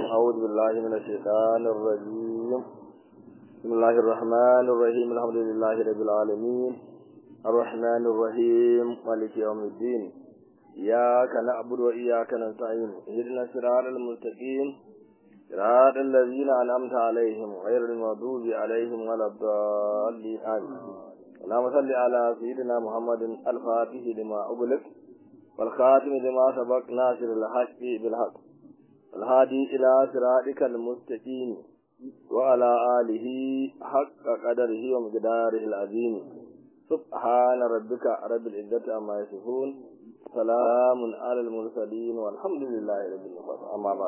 أعوذ بالله من الشيطان الرجيم بسم الله الرحمن الرحيم الحمد لله رب العالمين الرحمن الرحيم مالك يوم الدين إياك نعبد وإياك نستعين اهدنا الصراط المستقيم صراط الذين أنعمت عليهم غير المغضوب عليهم ولا الضالين آمين اللهم صل على سيدنا محمد الفاتح لما أغلق والخاتم لما سبق ناصر الحق بالحق الهادي إلى صراطك المستقيم وعلى آله حق قدره ومقداره العظيم سبحان ربك رب العزة عما يصفون سلام على المرسلين والحمد لله رب العالمين أما بعد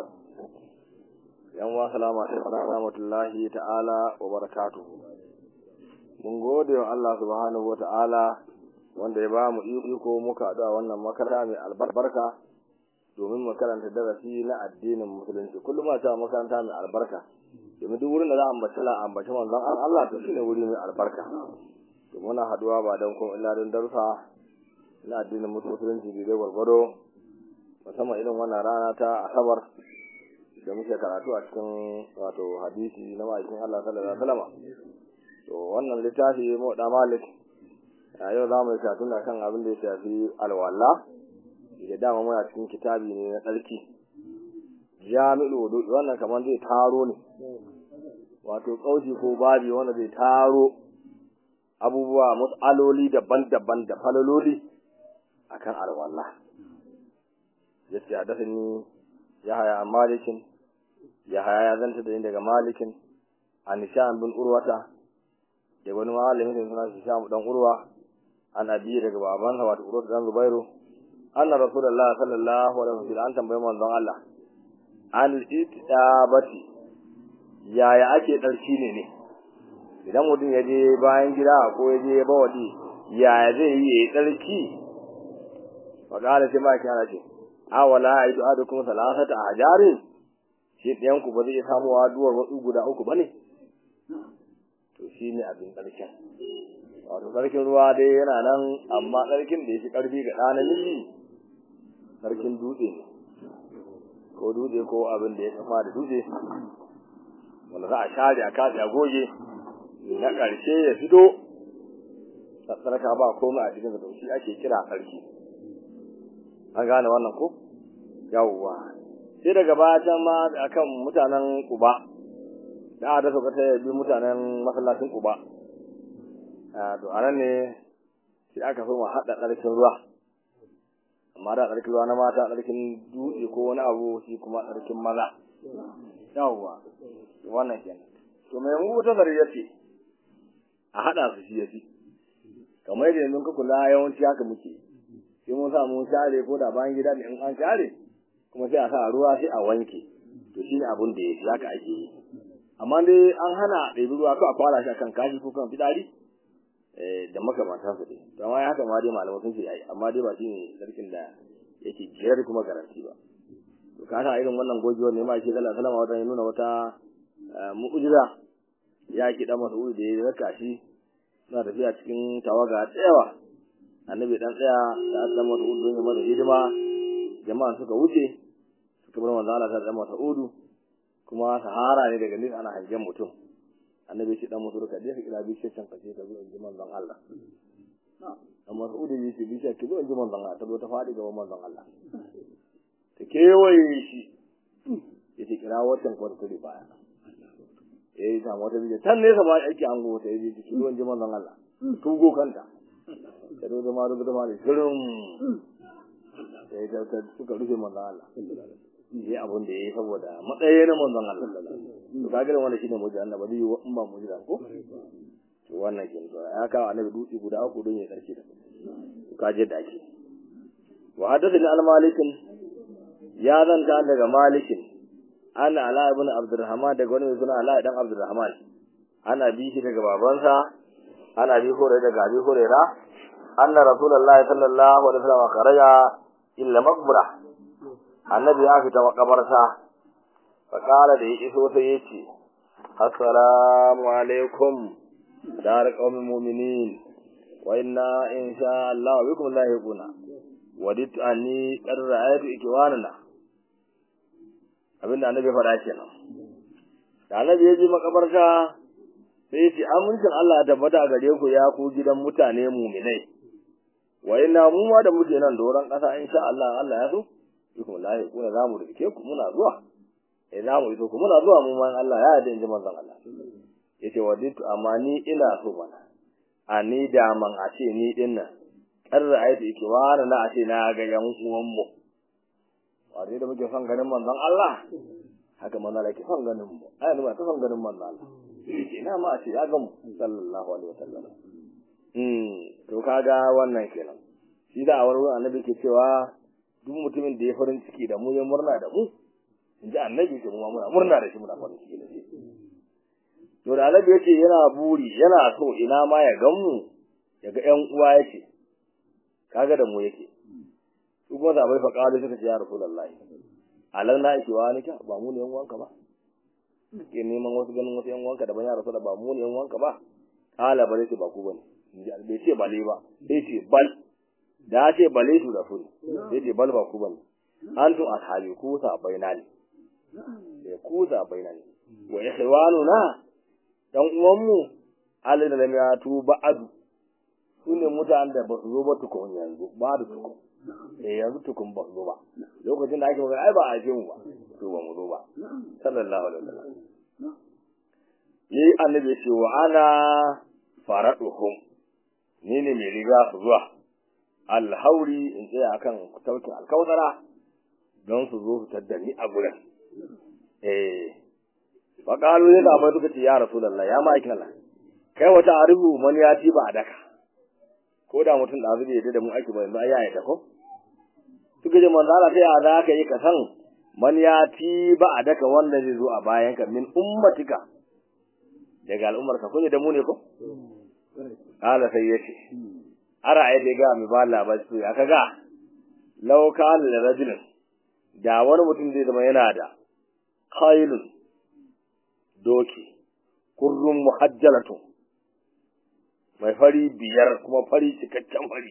yan wa salamu alaikum rahmatullahi ta'ala wa barakatuhu mun gode wa Allah subhanahu wa ta'ala wanda ya ba mu iko muka da wannan makaranta mai albarka domin mu karanta darasi na addinin musulunci kullum a ta makaranta mai albarka domin duk wurin da za a ambaci la ambaci manzon Allah to shine wuri mai albarka to muna haduwa ba don kuma illa don darussa na addinin musulunci da dai gwargwado musamman irin wannan rana ta asabar da muke karatu a cikin wato hadisi na ma'aikin Allah sallallahu alaihi wasallam to wannan littafi mu da malik a yau za mu yi karatu kan abin da ya shafi alwala da dama muna cikin kitabi ne na tsarki jami'ul wudu wannan kamar zai taro ne wato kauci ko babi wanda zai taro abubuwa mas'aloli daban-daban da falaloli akan alwala yace hadathani yahya malikin yahya ya zanta da daga malikin an sham bin urwata da wani malamin da suna sham dan urwa an abi daga babansa wato urwata dan zubairu anna rasulullahi sallallahu alaihi wasallam an tambaye manzon Allah an ittabati yaya ake darki ne ne idan mutum ya je bayan gida ko ya je bawadi yaya zai yi ya tsarki faqala sai ma kana ce awala aidu adukum salasata ajarin shi ɗayan ku ba zai samu duwar wasu guda uku bane to shine abin tsarkin wato tsarkin ruwa dai yana nan amma tsarkin da yake karfi ga ɗana miji sarkin dutse ne ko dutse ko abin da ya kama da dutse wanda za a share a kaɗe a goge na ƙarshe ya fito tsarka ba komai a cikin da shi ake kira sarki an gane wannan ko yawwa sai daga baya ma akan mutanen kuba da aka sauka ta bi mutanen masallacin kuba to anan ne sai aka so mu haɗa ƙarfin ruwa amma da tsarkin ruwa na mata tsarkin dutse ko wani abu shi kuma tsarkin maza yawwa wannan kenan to mai mu wata zari yace a hada su shi yafi kamar yadda yanzu ka kula yawanci haka muke sai mun sa mun share ko da bayan gida ne in an share kuma sai a sa ruwa sai a wanke to shine abun da yake haka ake yi amma dai an hana ɗebi ruwa ko a fara shi akan kashi ko kan fitsari da makamantan su dai to amma haka ma dai malamai sun ce yayi amma dai ba shi ne sarkin da yake jiyar kuma garanti ba to ka sa irin wannan gogewar ne ma shi Allah sallama wata nuna wata mu'jiza ya ki dan Mas'ud da ya raka shi suna tafiya cikin tawaga tsayawa annabi dan tsaya da dan Mas'ud don ya masa hidima jama'a suka wuce suka bar manzo Allah dan Mas'ud kuma sahara ne daga nesa ana hangen mutum annabi shi dan musu ka je ka kira bishiyar can kace ka zo in ji manzon Allah amma Saudi ya ce bishiyar ki zo in ji manzon Allah ta zo ta faɗi gaban manzon Allah ta kewaye shi ya ce kira watan kwarkuri baya ya yi samu wata bishiyar can nesa ba aiki an go ta yi ki zo in ji manzon Allah tugo kanta ta zo zama rubuta ma da shirin ya yi ta suka rufe manzon Allah yi abun da ya yi saboda matsayi na manzon Allah to ka gina wanda shine mujiza Allah ba zai yi in ba mujiza ko to wannan ke to ya kawo annabi dutse guda uku don ya karshe da to ka je da ake wa hadathani al malikin ya zanta daga malikin ana ala ibn abdurrahman daga wani mai suna ala dan abdurrahman ana bi shi daga babansa ana bi hore daga abi hurera anna rasulullahi sallallahu alaihi wasallam kharaja illa maqbara annabi ya fita makabarta faƙala da ya iso sai ya ce assalamu alaikum dar qaumin mu'minin wa inna insha Allah bikum lahiquna wadit anni qad ra'aytu ikwanana abin da annabi faɗa kenan da annabi ya je makabarta sai ya ce amincin Allah ya tabbata gare ku ya ku gidan mutane muminai wa inna mu ma da muke nan doron ƙasa insha Allah Allah ya so bikum la yakuna zamu rike ku muna zuwa eh zamu iso ku muna zuwa mu man Allah ya yarda in ji manzon Allah yace waditu amma ni ina so mana a ni da man a ce ni din nan kar ra'aytu ikiwana na a ce na ga yan uwan mu wanda da muke son ganin manzon Allah haka manzon Allah ke son ganin mu ai ni ba ta son ganin manzon Allah ina ma a ce ya ga mu sallallahu alaihi wasallam mm to kaga wannan kenan shi da awar annabi ke cewa duk mutumin da ya farin ciki da mu ya murna da mu in ji annabi ce mu muna murna da shi muna farin ciki da shi to da annabi yace yana buri yana so ina ma ya gan mu ya ga ƴan uwa yake kaga da mu yake su kuma da bai faƙa suka ce ya rasulullahi alan na yake wani ka ba mu ne yan uwanka ba ke neman wasu ganin wasu yan uwanka da ban ya rasu da ba mu ne yan uwanka ba kala bare ce ba ku bane in ji bai ce bale ba sai ce bal da ce bale su da sun sai ce bal ba ku bane antum ashabi ku sa baina ne da ku sa baina ne wa ikhwanuna dan uwan mu alladhi lam yatu ba'du sune mutanen da ba su zo ba tukun yanzu ba da tukun eh yanzu tukun ba su zo ba lokacin da ake magana ai ba a je mu ba to ba mu zo ba sallallahu alaihi wasallam yi annabi ce wa ana faraduhum ni ne mai riga su zuwa alhauri in tsaya akan taukin alkautara don su zo su tadda ni a gurin eh fa qalu ya da suka ce ya rasulullah ya ma'aikin Allah kai wata arihu man ya ci ba a daka ko da mutum da zai yadda da mu aiki ba yanzu ai ya yadda ko suka ce manzo Allah sai a za ka yi ka san man ya ci ba a daka wanda zai zo a bayan ka min ummatika daga al'ummar ka kun da mu ne ko kala sai yace ara ai dai ga mi ba labari su ya kaga law kana da rajulin da wani mutum zai zama yana da khailun doki kurrun muhajjalatu mai fari biyar kuma fari cikakken fari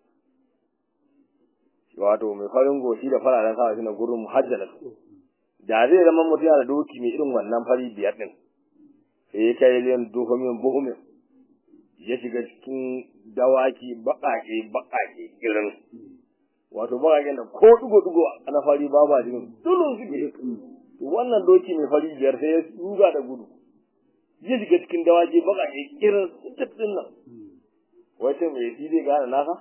wato mai farin goshi da fararen sawa shi na gurin muhajjalatu da zai zama mutum yana da doki mai irin wannan fari biyar din sai ya kai liyan duhumin buhumin ya shiga cikin dawaki baƙaƙe baƙaƙe irin wato baƙaƙen da ko dugo-dugo na fari babu a cikin tulun suke wannan doki mai fari biyar sai ya ruga da gudu ya shiga cikin dawaki baƙaƙe irin tattun nan wace mai shi zai gane nasa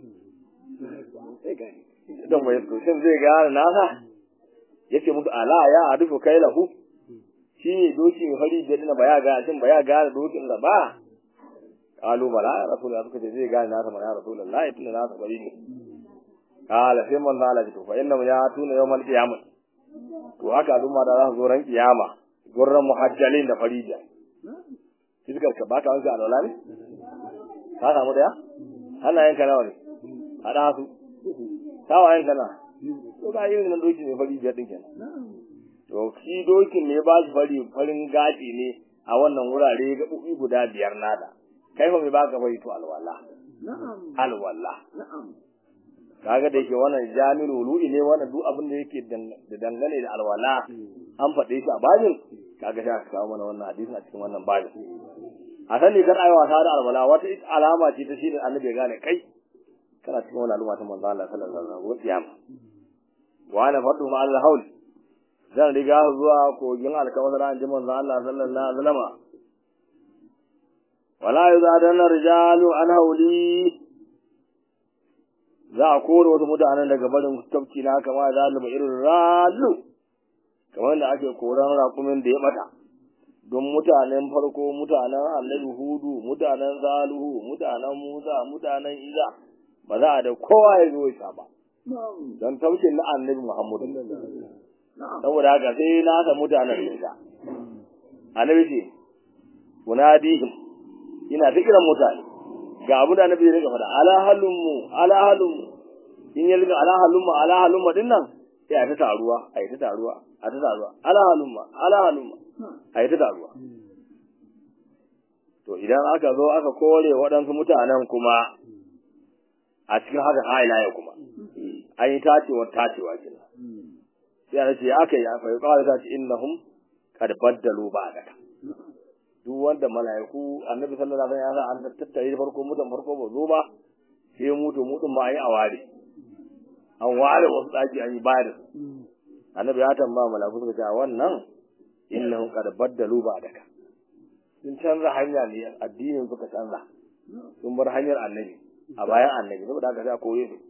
don mai sosai zai gane nasa ya ce musu ala ya a rufe kai lahu shi ne doki mai fari biyar na ba ya gane shin ba ya gane dokin da ba kalu bala ya rasu da suka ce zai gane nasa mana ya rasu da la ya tuna nasa bari ne kala sai man zala ji to fa inna ya tuna yawmal qiyamah to haka al'umma da za su zo ran kiyama gurran muhajjalin da farija fiskar ka baka wanke alwala ne ka samu daya hannayen ka nawa ne hada su tawayen ka na to ga yin nan doki ne fari biyar din kenan to shi dokin ne ba shi fari farin gaji ne a wannan wurare ga ubi guda biyar nada kai fa mai baka fari to alwala alwala kaga da yake wannan jami'ul wulu'i ne wannan duk abin da yake da dangane da alwala an faɗe shi a babin kaga sai aka kawo mana wannan hadisin a cikin wannan babin a sani kar ayi wasa da alwala wata alama ce ta shine annabi ya gane kai kana cikin wannan al'umma ta manzo Allah sallallahu alaihi wasallam kiyama wa ana fadu ma Allah haul zan riga zuwa kogin alkawar an ji manzo Allah sallallahu alaihi wasallam wala yuzadanna rijalu an hauli za a kore wasu mutanen daga barin tafki na kama da zalima irin ralu kamar da ake koran rakumin da ya bata don mutanen farko mutanen annabi hudu mutanen zaluhu mutanen musa mutanen iza ba za a da kowa ya zo ya ba don tafkin na annabi muhammadu saboda haka sai na sa mutanen nisa annabi ce munadihim ina ta kiran mutane ga abu da annabi ya rika faɗa ala halummu ala halummu in ya rika ala halumma ala halumma din nan sai a ta taruwa a yi ta taruwa a ta taruwa ala halumma ala halumma a yi ta taruwa to idan aka zo aka kore waɗansu mutanen kuma a cikin haka haila ya kuma an yi tacewar tacewa kenan sai ana ce aka yi fa yuqalu ta ce innahum qad baddalu ba'daka duk wanda mala'iku annabi sallallahu alaihi wasallam ya an tattare farko mutan farko ba zo ba sai mutu mutun ba yi a ware an ware wasu daki an yi bayar annabi ya tambaya mala'iku suka ce wannan innahum qad baddalu ba'daka sun canza hanya ne addinin suka canza sun bar hanyar annabi a bayan annabi saboda haka sai a koye su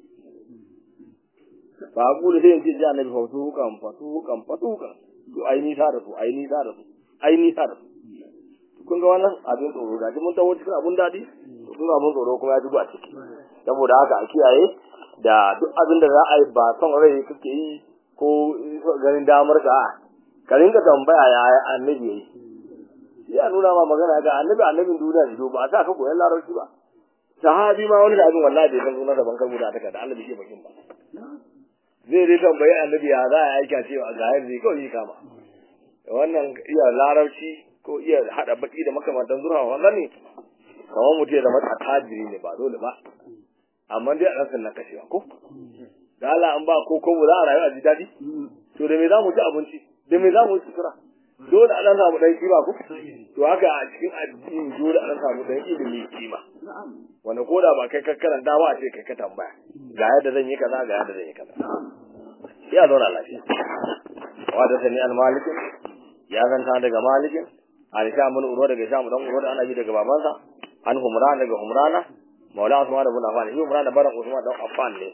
ba a kula sai yanzu ji annabi fatukan fatukan fatukan to ai nisa da su ai nisa da su ai nisa da su kun ga wannan abin tsoro gaji mun tawo cikin abun daɗi to kun abun tsoro kuma ya dubu a ciki saboda haka a kiyaye da duk abin da za a yi ba son rai kake yi ko ganin damar ka ka rinka tambaya ya annabi yayi ya nuna ma magana ga annabi annabin duniya ne ba a sa ka koyan larabci ba sahabi ma wani abin wallahi bai san sunan da bankar guda ta da Allah bai ce bakin ba zai dai tambayi annabi ya za a aika cewa ga yanzu kawai kama wannan iya larabci ko iya hada baki da makamantan zurfa wannan ne kamar mutum ya zama tajiri ne ba dole ba amma dai a ɗan sannan kashewa ko da Allah an ba ko ko za a rayu a ji daɗi to da me za mu ci abinci da me za mu ci sutura dole a ɗan samu ɗan kima ko to haka a cikin addini dole a ɗan samu ɗan ilimi kima wanda ko da ba kai ka karanta ba a ce kai ka tambaya ga yadda zan yi kaza ga yadda zan yi kaza ya zauna lafiya wa da sani al malikin ya zanta daga malikin an sha mun uro daga sha mun dan uro da ana ji daga babansa an humran daga humrana maula usman ibn affan shi humran da baran usman dan affan ne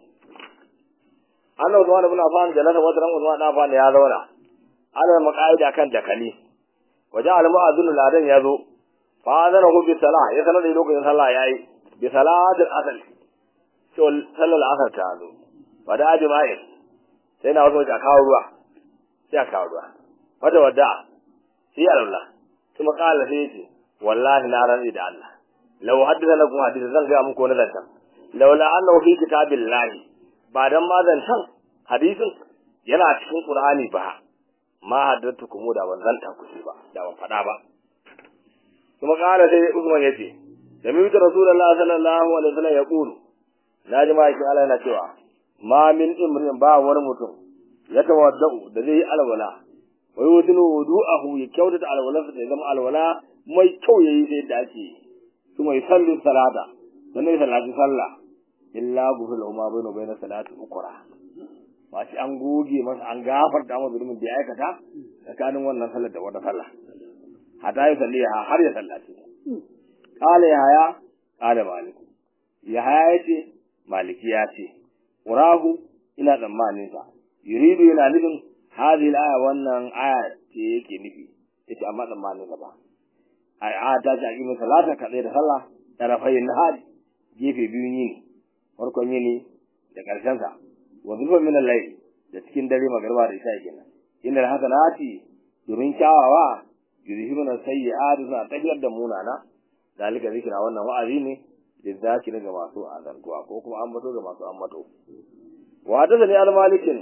an usman ibn affan da lasa wata ran usman dan affan ya zauna ala maqaida kan dakali waje al mu'adhdhin ladan ya zo fa adana hu bi salah ya sanar da lokacin sallah yayi bi salatil asr to sallar asr ta zo fa da ajma'i sai na wasu a kawo ruwa sai a kawo ruwa wata wadda sai Allah kuma kala sai yace wallahi na rantsi da Allah law haddatha lakum hadithan zan ga muku wani zantan laula annahu fi kitabillahi ba dan ma zantan hadisin yana cikin qur'ani ba ma haddatukum da ban zanta ku ba da ban fada ba kuma kala sai Usman yace da mi ta rasulullahi sallallahu alaihi wasallam ya kulu naji ma shi Allah yana cewa ma min imrin ba wani mutum ya tawaddau da zai yi alwala wai wudinu wudu'ahu ya kyautata alwalarsa da zama alwala mai kyau yayi sai da ake kuma ya sallu salata sannan ya sallati sallah illa buhul umma bayna bayna salati ukra ba shi an goge masa an gafarta masa zulumin da ya aikata tsakanin wannan sallar da wata sallah hatta ya salli har ya sallace qala ya haya qala malik ya haya yace maliki ya ce urahu ina tsammanin sa yuridu yana nufin hadhihi al-aya wannan aya ce yake nufi yace amma tsammanin sa ba ai a ta ce aqimu salata ka da sallah tarafayin nahari gefe biyun yini farkon yini da karshen sa wa zulfa min al-layl da cikin dare magarba da isha kenan inna hasanati domin kyawawa yuzhibuna sayyi'ati suna tafiyar da munana dalika zikira wannan wa'azi ne da zaki ga masu azantuwa ko kuma an bato ga masu ammato wa da ne al-malikin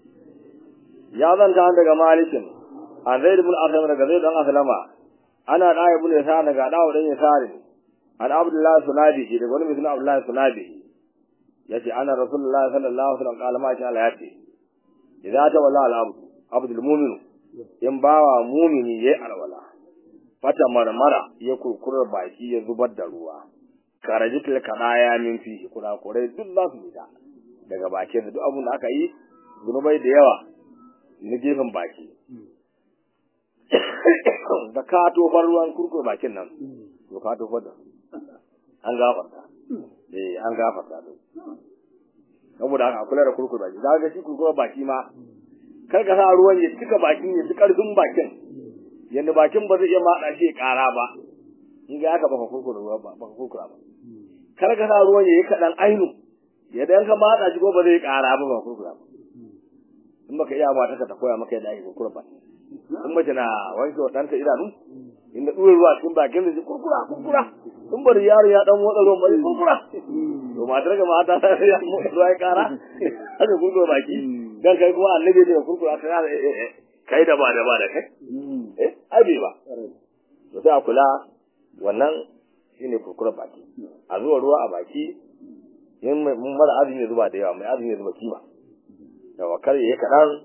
ya zanta daga malikin an zaid ibn aslam daga zaid dan aslama ana da ibn yasa daga dawo dan yasari an abdullah sunabi daga wani mutum abdullah sunabi yace ana rasulullah sallallahu alaihi wasallam kala ma sha Allah yace idza ta walla al abd abdul mu'min in bawa mu'mini yayi alwala fata marmara ya kurkurar baki ya zubar da ruwa karajitul kadaya min fihi kurakurai duk za su fita daga bakin duk abun da aka yi zunubai da yawa na gefen baki da ka tofar ruwan kurkur bakin nan to ka tofar da an gafarta eh an gafarta to saboda haka kula da kurkur baki za ga shi kurkur baki ma kar ka sa ruwan ya cika bakin ya ci karfin bakin yanda bakin ba zai iya maɗa shi ya ƙara ba in ga haka baka kurkura ruwa ba baka kurkura ba kar ka sa ruwan ya yi kaɗan ainu ya dan ka maɗa shi ko ba zai ƙara ba baka kurkura ba in baka iya mata ka ta koya maka yadda ake kurkura ba in mace na wanke wa ɗanta idanu in da ɗuwar ruwa cikin bakin da shi kurkura kurkura in bari yaro ya ɗan motsa ruwan bari kurkura to matar ga mata ta ya motsa ruwa ya ƙara haka kurkura baki dan kai kuma annabi ne da kurkura ka kai da ba da ba da kai eh ai bai ba to sai a kula wannan shine kurkura baki a zuwa ruwa a baki in mun mara azumi zuba da yawa mai azumi zuba kima da wakar yayi kadan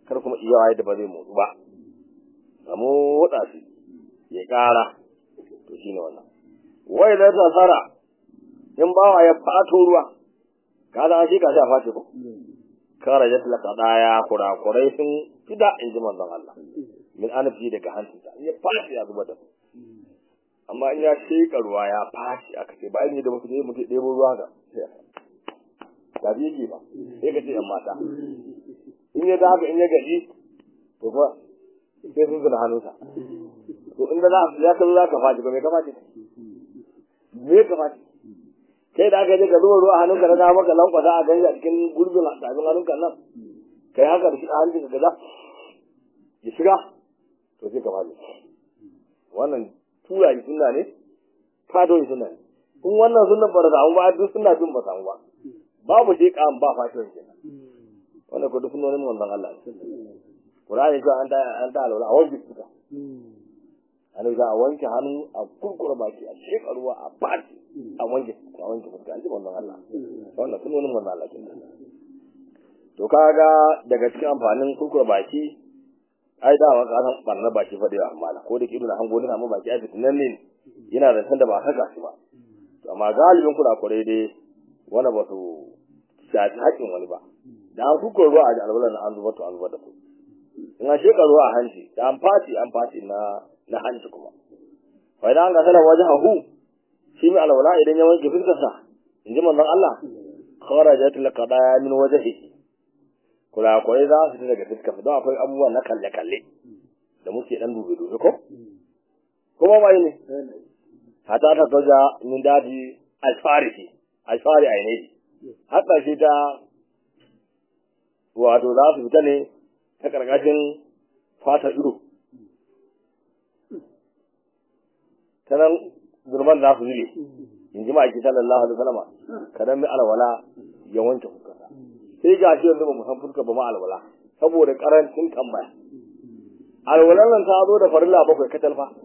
kar kuma iya waye da ba zai motsu ba a motsa shi ya ƙara to shine wannan wai da ta fara in bawa ya fato ruwa kaga an shi ka sha face ko kara ya tilaka daya kurakurai sun fida in ji manzon Allah min anafi daga hancinsa ya fashi ya zuba da su amma in ya sheka ruwa ya fashi aka ce bayan da mutum ya mutum ɗebo ruwa ga ba bi yake ba sai ka ce yan mata in ya haka in ya gaji to fa sai sun zuna hannunsa to in da za ya ka zo za ka fashi ko me ka fashi me ka fashi kai da aka je ka zuba ruwa hannunka na dama ka lankwasa a gani a cikin gurbin tafin hannunka nan kai haka da shi a hannunka kaza ya shiga to sai ka fashi wannan tura yi sunna ne fado yi sunna ne in wannan sunna ba da samu ba duk sunna dun ba samu ba babu shi kan ba fashion kenan wannan ko duk sunnonin manzon Allah Qur'ani ko an ta an ta alwala a wanke suka an za a wanke hannu a kurkura baki a sheka ruwa a baki a wanke a wanke fuska an ji manzon Allah wannan sunnonin manzon Allah kenan to kaga daga cikin amfanin kurkura baki ai da waka san barna baki fa da amma ko da kidu na hango na amma baki ai fitinan ne yana da san da ba saka shi ba to amma galibin kula kure dai wanda ba su shafi haƙin wani ba da an kuka ruwa a alwala na an zuba to an zuba da su in an sheka ruwa a hanci da an fati an fati na na hanci kuma fa idan an ga sana wajen hahu shi mai alwala idan ya wanke fuskarsa in ji manzon Allah kharajat laqadaya min wajhihi kurakurai za su daga fuskar don akwai abubuwa na kalle-kalle da muke dan dube-dube ko? Kuma mai ne? Hata ta soja min daji alfarisi, alfari a yanayi. Haka shi ta wato za su fita ne ta ƙarƙashin fata ido. Ta nan zurban za su zile, in ji ma'aiki sallallahu alaihi wasallama, kadan mai alwala ya wanke fuskarsa. sai ga shi yanzu ba mu san fuska ba ma alwala saboda karancin tambaya alwalan nan ta zo da farilla bakwai katal fa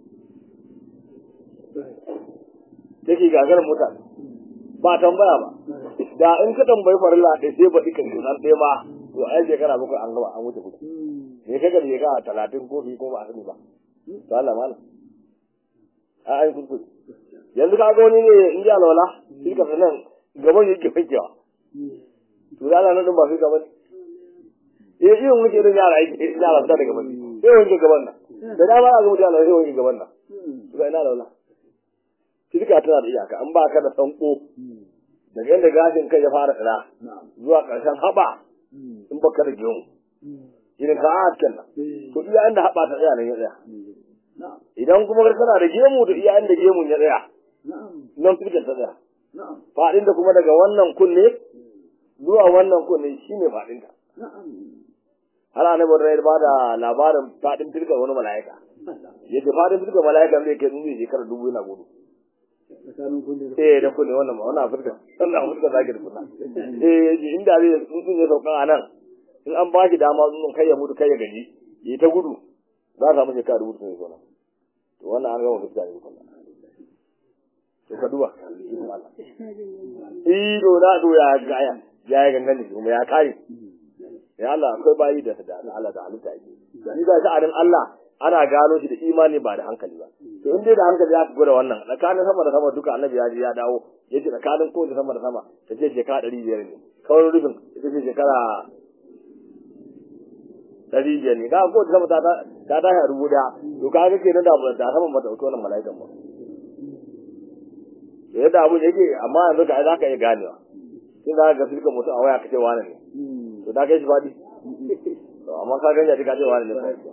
take gagarar mutane ba tambaya ba da in ka tambayi farilla ɗaya sai ba dukan tunan ɗaya ma to ai shekara bakwai an gaba an wuce kuɗi me kaga da shekara talatin ko fi ko ba a sani ba to Allah malam a ai kuskure yanzu ka ga wani ne in ji alwala shi ka sanan gaban yake fakewa to da Allah nan ba sai gaban eh iya muke da yara yake yara da daga bani sai wanke gaban nan da da ba ga mutane sai wanke gaban nan to ina da wala shirka tana da iyaka an ba ka da sanko daga yadda gashin kai ya fara tsira zuwa ƙarshen haɓa in baka da gemu irin ka a nan to iya inda haɓa ta tsaya nan ya tsaya idan kuma kana da gemu to iya inda gemun ya tsaya nan shirka ta tsaya faɗin da kuma daga wannan kunne zuwa wannan kunne shi ne faɗinta. Har ana bar ba da labarin faɗin firkar wani mala'ika. Yadda faɗin firkar mala'ika zai kai tsunzi shekara dubu yana gudu. Eh da kunne wannan ma wannan Afirka wannan Afirka zaki da kuna. Eh inda zai tsuntsun ya sauka a nan in an ba shi dama tsuntsun kai ya mutu kai ya gaji ya ta gudu za a samu shekara dubu sun yi zo To wannan an gama fuska ne kuma. To ka duba. Ido na do ya gaya. ya yi gangan jiki kuma ya kare ya Allah akwai bayi da da Allah da halitta yake ni da sha'anin Allah ana gano shi da imani ba da hankali ba to in dai da hankali ya gwada wannan tsakanin sama da sama duka annabi ya ji ya dawo ya ce tsakanin kowace sama da sama ta ce shekara ɗari biyar ne kawai rufin ita ce shekara ɗari biyar ne kaga kowace sama ta ta tashi a rubu daya to kaga kenan da da sama mata ɗauki wannan mala'ikan ba to yadda abun yake amma yanzu ka za ka iya ganewa sai za ka ga filka mutum a waya ka ce wani ne to da kai shi faɗi to amma ka ganya ka ce wani ne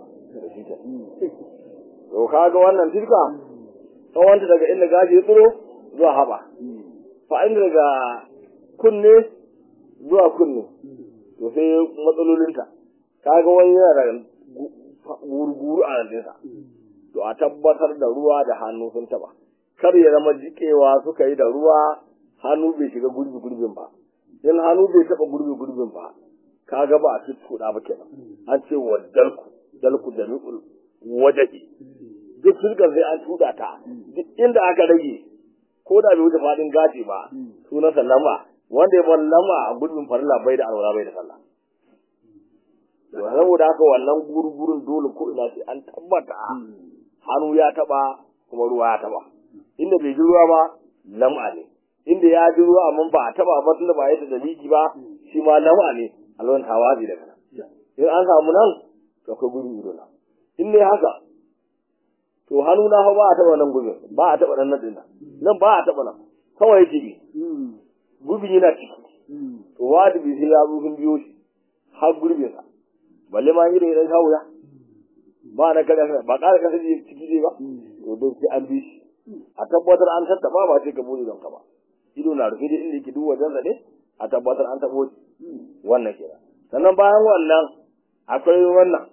to ka ga wannan filka tsawonta daga inda gashi ya tsiro zuwa haɓa fa inda daga kunne zuwa kunne to sai matsalolinta ka ga wani yana da gurguru a rantinsa to a tabbatar da ruwa da hannu sun taba kar ya zama jikewa suka yi da ruwa hannu bai shiga gurbi gurbin ba in hannu bai taba gurbi gurbin ba ka ga ba a tuttuɗa ba kenan an ce wa dalku dalku da mi'ul wajahi duk sulkar sai an tuda ta duk inda aka rage ko da bai wuce fadin gashi ba sunansa lamba wanda ya bar lamba a gurbin farilla bai da alwala bai da sallah to saboda haka wannan gurgurun dole ko ina sai an tabbata hannu ya taba kuma ruwa ya taba inda bai ji ruwa ba lam'a ne inda ya ji ruwa amma ba a taba ba tunda ba yadda dalili ba shi ma lam'a ne alwan tawazi daga nan in an samu nan to akwai gurin ido na in ne haka to hannu na fa ba a taba nan gurin ba a taba nan nan din nan ba a taba nan kawai yake bi gubin yana ciki to wajibi sai ya zo sun biyo shi har gurbin sa balle ma yi da idan kawo ya ba na kada ba kada kasa ciki ne ba to don sai an bi shi a tabbatar an tattaba ba sai ka bude don ka ba ido na rufe da inda yake duk wajen ne a tabbatar an tabo wannan kenan sannan bayan wannan akwai wannan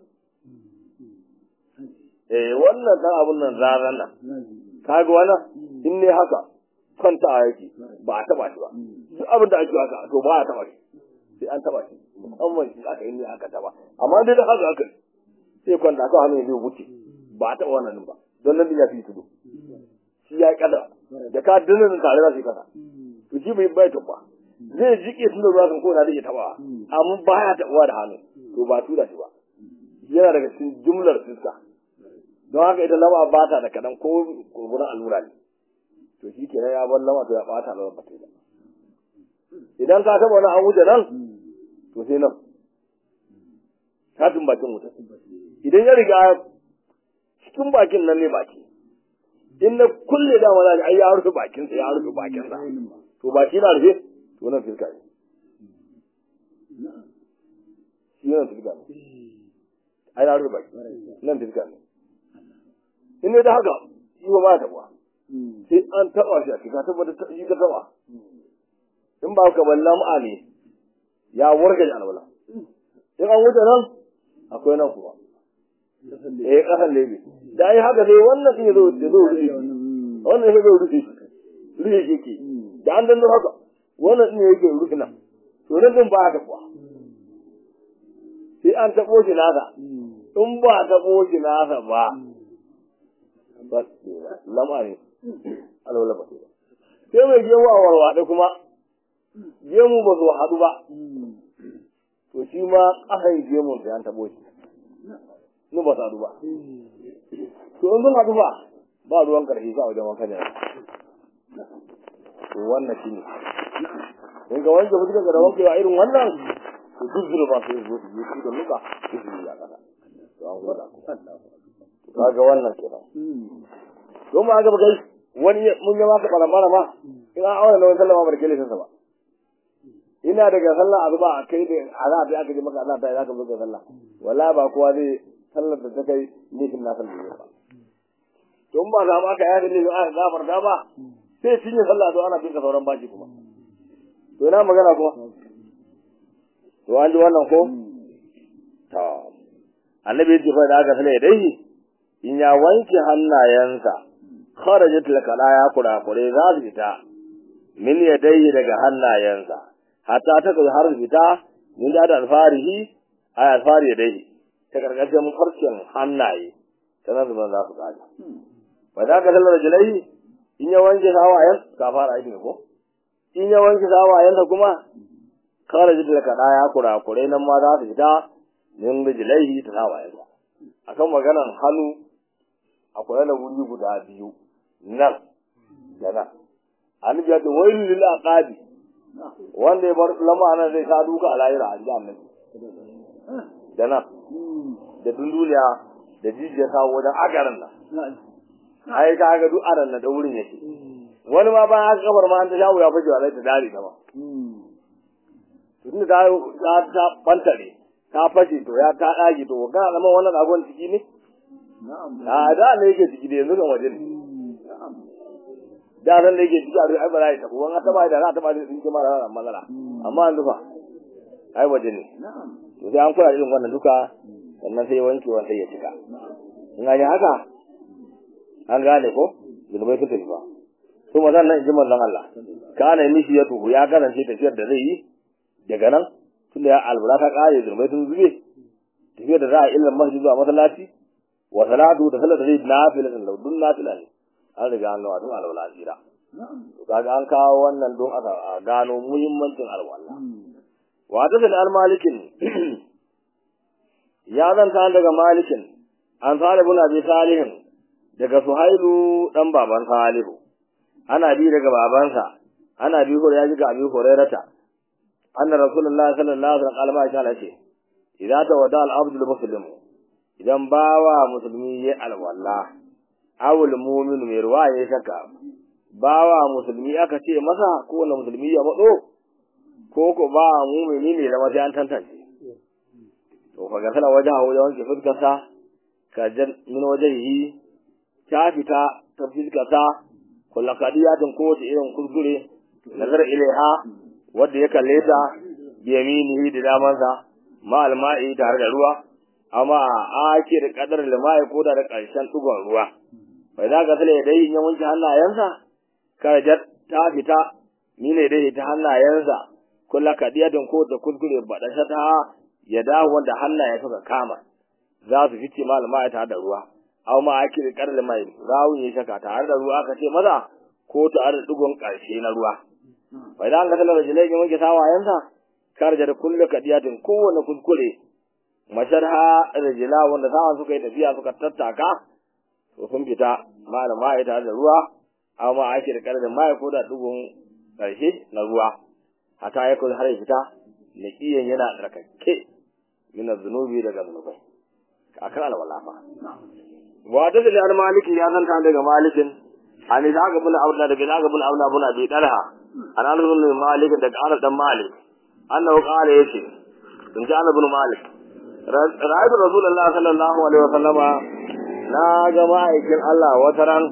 eh wannan dan abun nan zaran nan kaga wannan in ne haka kwanta a yake ba a taba shi ba duk abin da ake haka to ba a taba shi sai an taba shi musamman shi aka yi ne aka taba amma dai da haka aka sai kwanta ka hannu zai wuce ba a taba wannan ba don nan ya fi tudu shi ya kada da ka dinnan tare za su yi kasa to shi bai bai taba zai jike tun da ruwa kan kona da ya taba amma ba ya tabawa da hannu to ba tura shi ba yana daga cikin jumlar fiska don haka idan lama ba ta da kadan ko kurkuren allura ne to shi ke ya bar lama to ya bata lama ba ta ba idan ka taba wani an wuce nan to sai nan katin bakin wuta idan ya riga cikin bakin nan ne baki in na kulle da wala ai ya rufe bakin sa ya rufe bakin sa to baki na rufe to nan fiska ne shi nan fiska ne ai na rufe baki nan fiska ne in ne da haka shi ba ba taɓa sai an taɓa shi a cika tabbata ta shi ka taɓa in ba ka balla ma'a ne ya warga da alwala in an wuce nan akwai nan kuma eh kasan lebe da ai haka dai wannan din yazo yazo rufe wannan yazo rufe rufe yake da an danno haka wannan din yake rufe nan to nan din ba ta kuwa sai an taɓo shi nasa in ba taɓo shi nasa ba ba lamari alwala ba sai mai gemu a warwaɗe kuma gemu ba zo haɗu ba to shi ma ƙasan gemun sai an taɓo shi nu ba su haɗu ba to in sun haɗu ba ba ruwan ƙarfi sa wajen wanka ne to wannan shi ne in ga wanke fuskar da wanke wa irin wannan to duk zunuba sai zo su yi su da nuka su yi a ƙasa to an gwada kaga wannan kenan don ma ga kai wani mun yi maka balamara ma in an aure na wani sallama ba da kele sansa ba ina daga sallah azuba a kai da ana da aka ji maka ana ta zaka buga sallah wala ba kowa zai sallar da ta kai nufin na sallar ba don ba za ma ka yaga ne aka gafarta ba sai cinye sallah to ana bin ka sauran baki kuma to ina magana kuma to an ji wannan ko to annabi ya ce fa da aka sale dai in ya wanke hannayensa kharajat lakala kurakure za su fita min yadayhi daga hannayensa hatta ta kai har fita min da alfarihi ay alfari yadayhi ta karkashin farcen hannaye sanar da za su kaji ba da ka sallar jalai in ya wanke sawayen ka fara aiki ko in ya wanke sawayen sa kuma kharajat lakala kurakure nan ma za su fita min rijlaihi ta sawayen sa akan maganan hannu akwai na wuri guda biyu nan da nan annabi ya ce wailu lil aqabi wanda ya bar lama nan zai ka duka a lahira a jiya annabi da nan da dunduliya da jijiyar sa wajen agaran nan ai ka ga duk aran nan da wurin yake wani ma bayan aka kafar ma an ta shawo ya fashe wa ta dare ta ba tunda ta ta bantare ta fashe to ya ta dage to kana zama wannan agon ciki ne a da ne yake ciki da yanzu kan waje ne da ran da yake ciki a ai ba za ta ko an taba da za ta ba da tsinke mara ran matsala amma an dufa ai waje ne to sai an kula irin wannan duka sannan sai wanke wanda ya cika in ga haka an gane ko zulmai su tafi ba to mazan nan ji manzon Allah kana mishi ya tuhu ya karance tafiyar da zai yi daga nan tunda ya albura ta kare zulmai sun zube tafiyar da za a ilmin masjid zuwa masallaci wa salatu da salatu zai nafila da laudun nafila ne an riga an gawa tun alwala jira to kaga an kawo wannan don a gano muhimmancin alwala wa ta da almalikin ya zanta daga malikin an salibun abi salihin daga suhailu dan baban salihu ana bi daga babansa ana bi hore ya ji ga abi hurairata anna rasulullahi sallallahu alaihi wasallam ya ce idza tawada al-abdu al-muslim idan bawa musulmi ya alwala awul mu'min mai ruwa ya shaka bawa musulmi aka ce masa ko wanda musulmi ya matso ko ko ba mu'mini ne da sai an tantance to fa gasala wajahu ya wanke fuskarsa ka jan min wajhihi ta fita ta fuskarsa kullu qadiyatin ko ta irin kuskure nazar ilaiha wanda ya kalle ta bi yaminihi da damansa ma alma'i tare da ruwa amma ake da kadar limai ko da karshen dugon ruwa bai za ka sale dai ya wanke hannayensa karajar ta fita ni ne dai ta hannayensa kullu kadiyatin ko ta kuskure badasha ta ya dawo wanda hannaye suka kama za su fice ma alma'i tare da ruwa amma ake da kadar limai rawun ya shaka tare da ruwa aka ce maza ko tare da dugon karshe na ruwa bai za ka sale rajulai ya wanke sawayensa karajar kullu kadiyatin kowane kuskure masharha rijila wanda sawan suka yi tafiya suka tattaka to sun fita malama ya tare da ruwa amma ake da karin mai ko da dugun karshe na ruwa hata ya kuma har ya fita naqiyan yana tsarkake min zunubi daga zunubai akan alwala fa wa da da maliki ya zanta daga malikin an da ga bin aula daga da ga bin aula bin abi dalha an an bin malik daga an dan malik annahu qala yace in ji ana bin malik ra'aytu rasulullah sallallahu alaihi wasallama na ga ma'aikin Allah wata ran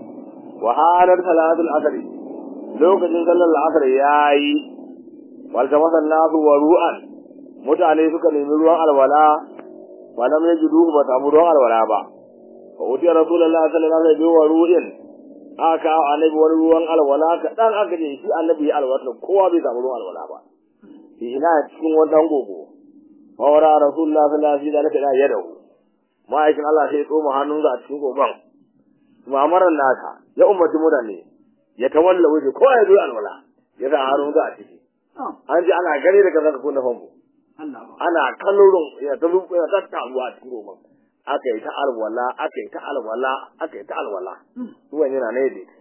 wa halar salatul asr lokacin sallar asr yayi wal tamasan nasu wa ru'an mutane suka nemi ruwan alwala wa lam yajidu ba samu ruwan alwala ba fa uti rasulullah sallallahu alaihi wa ru'in aka annabi wani ruwan alwala ka dan aka je shi annabi ya alwala kowa bai samu ruwan alwala ba ina cikin wannan gogo fawara rasulullah sallallahu alaihi wasallam ya dawo ma'aikin Allah sai tsoma hannunsa a cikin goban mamaran nasa ya ummati mutane ya tawalla waje ko ya zo alwala ya sa hannunsa a ciki an ji ana gani daga zaka kunna famfo ana kallon ya ta rubu ya ta taruwa a cikin goban aka yi ta alwala aka yi ta alwala aka yi ta alwala ruwan yana ne dai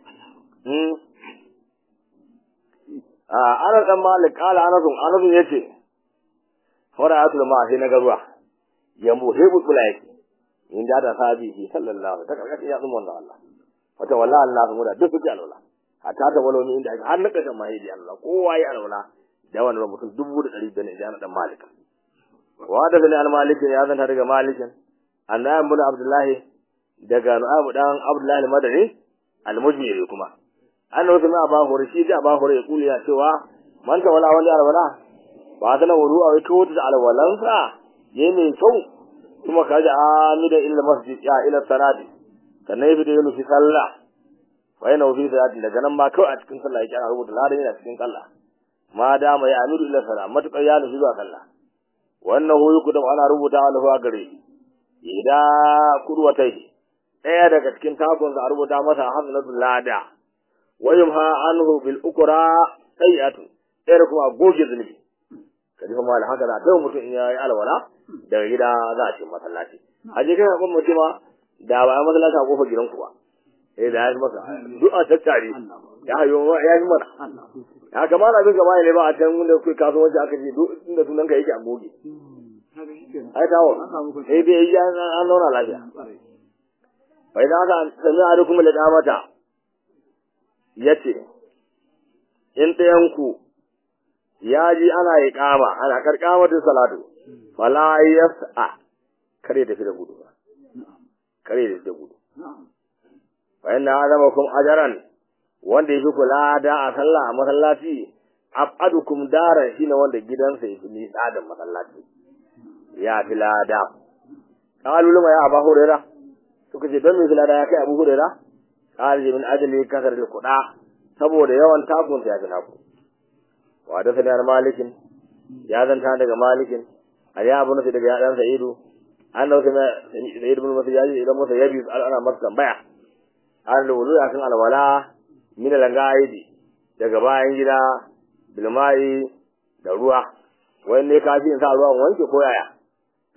a ana dan malik kala anasun anasun yace fara'atul ma sai na garuwa ya muhibu kulai in da da sabi shi sallallahu ta karkashi ya zuma wannan Allah wata wallahi Allah mu da duk suke alwala hatta ta walo ni inda har na kashin mahidi Allah kowa ya alwala da wannan mutum dubu da ɗari bane jana dan malik wa da zali al malik ya zanta daga malikin annabi ibn abdullahi daga nu'abu dan abdullahi al-madani al-mujmiri kuma annabi kuma ba hore shi da ba hore ya kuli ya cewa man ta wala wani alwala ba ta na wuru a wato da alwalansa ye mai kyau kuma ka ji amida illa masjid ya ila salati sannan ya fita ya nufi sallah fa yana fi salati daga nan ma kawai a cikin sallah yake ana rubuta ladan yana cikin sallah ma dama ya amidu ila salat matukar ya nufi zuwa sallah wannan huyu kudum ana rubuta wa lafa gare ida kurwatai ɗaya daga cikin takon a rubuta masa hasanatul lada wa yumha anhu bil ukra sayi'atu ɗaya kuma goge zunubi kaji fa mal haka da dai mutum in yayi alwala daga gida za a ce masallaci a je kai kun mutum da ba masallaci a kofar gidanku ba eh da ya yi masa duk a tattare ya hayo ya yi mana ya kamar abin gaba ne ba a can wanda kai kasuwanci aka ce duk inda sunan ka yake a goge ai tawo eh dai ya an zauna lafiya bai da haka sami a kuma da damata yace in ɗayan ku ya ji ana yi kama ana karkamatin salatu fala yas'a kare tafi da gudu ba kare tafi da gudu fa inna azamakum ajran wanda yafi kula da a sallah a masallaci abadukum dara shine wanda gidansa yafi nisa da masallaci ya fi lada qalu lama ya abu huraira suka ce don me fi lada ya kai abu huraira qala min ajli kasar al quda saboda yawan takun ya fi naku wa da sanar malikin ya zanta daga malikin a ya abu nasu daga yadan sa'idu an dauka sa'id ibn masayyi idan musa yabi ana masa tambaya an lulu ya kan alwala min langaidi daga bayan gida bilmai da ruwa wai ne kafi in sa ruwan wanke ko yaya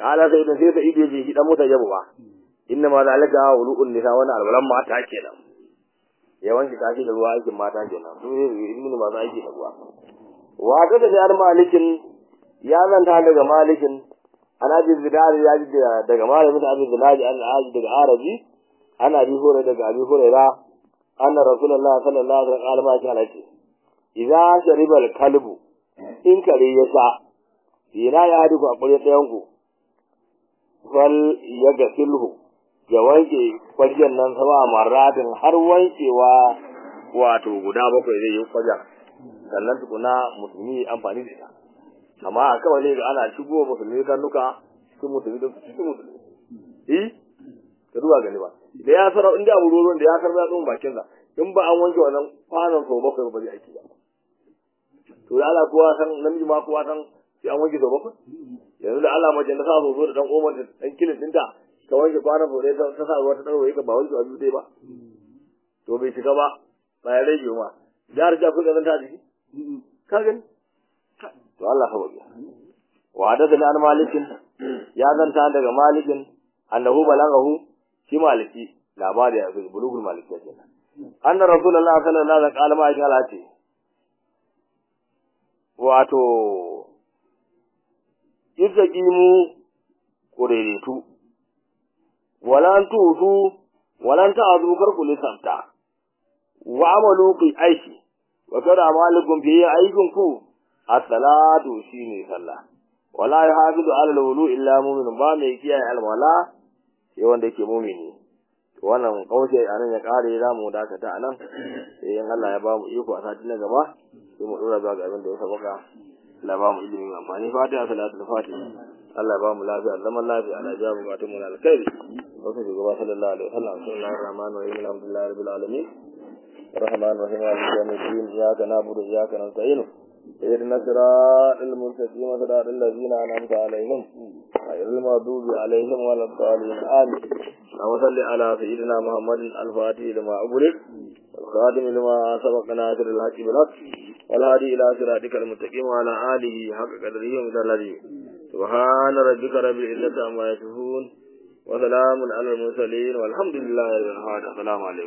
kala sai da sai sai je shi dan mota jabu ba inna ma zalika wulu'un nisa wani alwalan mata kenan ya wanke kashi da ruwa aikin mata kenan su ne ibnu ma aiki da ruwa wa ta da jar malikin ya zanta daga malikin ana bi zidari ya ji daga malamin da abin zinaji an aji daga arabi ana bi hore daga abi huraira anna rasulullah sallallahu alaihi wasallam ya ce idza shariba al-kalbu in kare ya sha ina ya hadu a kure ɗayan ku fal ya ga sulhu ya wanke kwajen nan sama maratin har wankewa wato guda bakwai zai yi kwajen sannan tukuna musulmi amfani da ita amma a kawai ne ga ana shigo musulmi karnuka cikin musulmi da cikin musulmi eh ka duba gani ba da ya sarau inda abu ruwan da ya sarau ya tsohon bakin sa in ba an wanke wannan kwanan sau bakwai ba zai aiki ba to da Allah kowa san namiji ma kowa san sai an wanke sau bakwai yanzu da Allah mace na sa so da dan omar da dan kilin dinta ka wanke kwanan sau ɗaya ta sa ruwa ta ɗaure ka ba wanke abu dai ba to bai shiga ba ba ya rage ma jihar ta kuka zanta jiki ka gani to Allah ka waje wa hadathani an malikin ya zanta daga malikin annahu balagahu shi maliki labari ya fi bulugul maliki kenan anna rasulullah sallallahu alaihi wasallam ma ya ce wato izaqimu kureretu walan tutu walan ta'adu karku lisanta wa amalu fi aishi wa kada amalikum fi aikin ku as-salatu shine sallah wala yahafizu ala al-wulu illa mu'min ba mai kiyaye alwala sai wanda yake mu'mini to wannan kaushe anan ya kare za mu dakata anan sai in Allah ya ba mu iko a sati na gaba sai mu dora ga abin da ya sabaka Allah ba mu ilimin amfani fatiha salatul fatiha Allah ba mu lafiya zaman lafiya Allah ya mu batun mu na alkhairi wasu shugaba sallallahu alaihi wasallam sallallahu rahman wa rahim alhamdulillahi rabbil alamin الرحمن الرحيم مالك يوم الدين اياك نعبد واياك نستعين اهدنا الصراط المستقيم صراط الذين انعمت عليهم غير المغضوب عليهم ولا الضالين امين اللهم صل على سيدنا محمد الفاتح لما أغلق والخاتم لما سبق ناصر الحق بالحق والهادي الى صراطك المستقيم وعلى اله حق قدره ومثله سبحان ربك رب العزه عما يصفون وسلام على المرسلين والحمد لله رب العالمين السلام عليكم